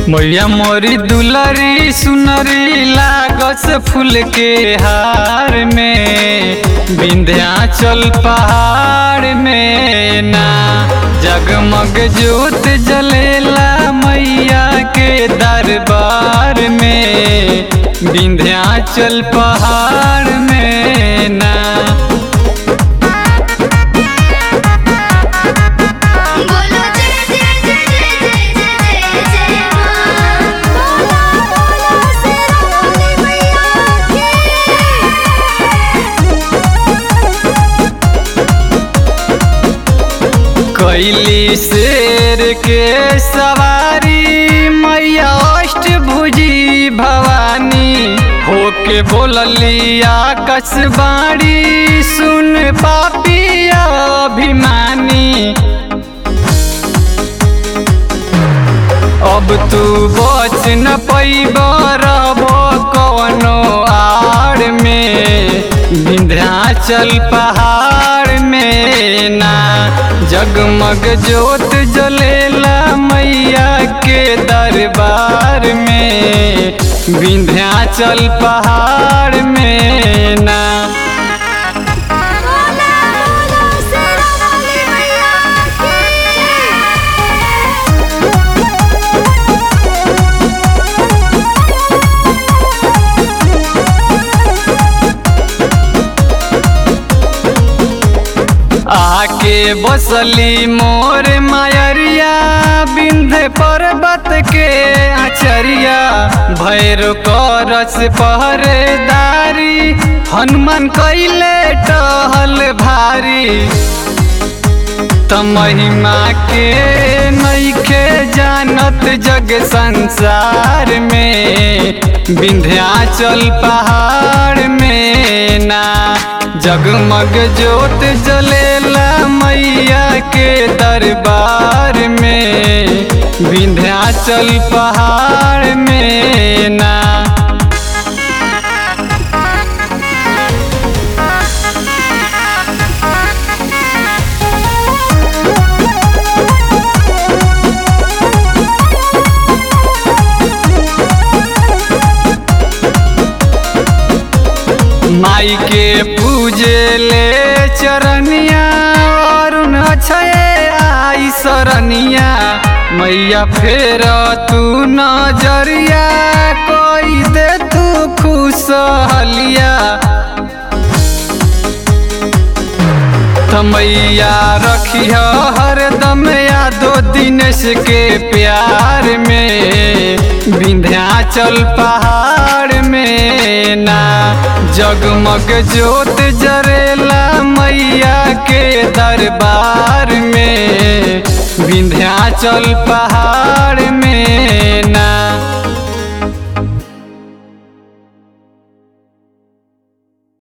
मैया मोरी दुलरी सुनरी लागस फूल के हार में विंध्याचल पहाड़ में ना जगमग ज्योत जलेला मैया के दरबार में विंध्याचल पहाड़ में ना बोलो जय जय जय जय जय जय जय जय मां बोला बोला शेरावाली मैया कैली शेर के सवारी मैया अष्टभुजी भवानी होके बोलली आकाश बाड़ी सुन पापी अभिमानी अब तू बच न पैब रहबो कवनो आड़ में विंध्याचल पहाड़ में ना जगमग ज्योत जलेला मैया के दरबार में विंध्याचल पहाड़ में ना बोला बोला शेरावाली मैया आके बसली मोर मायरिया बिंध्य पर्वत के आचरिया भैर करस पहरेदारी हनुमान कैले टहल भारी त महिमा के नैखे जानत जग संसार में विंध्याचल पहाड़ में ना जगमग ज्योत जलेला मैया के दरबार में विंध्याचल पहाड़ में ना माई के पूजे ले चरनिया अरुण अक्षय आई सरनिया मैया फेर तू नजरिया कोई दे तू खुश हलिया मैया रखिय हरदम यादो दिनेश के प्यार में विंध्याचल पहाड़ में ना जगमग ज्योत जरेला मैया के दरबार में विंध्याचल पहाड़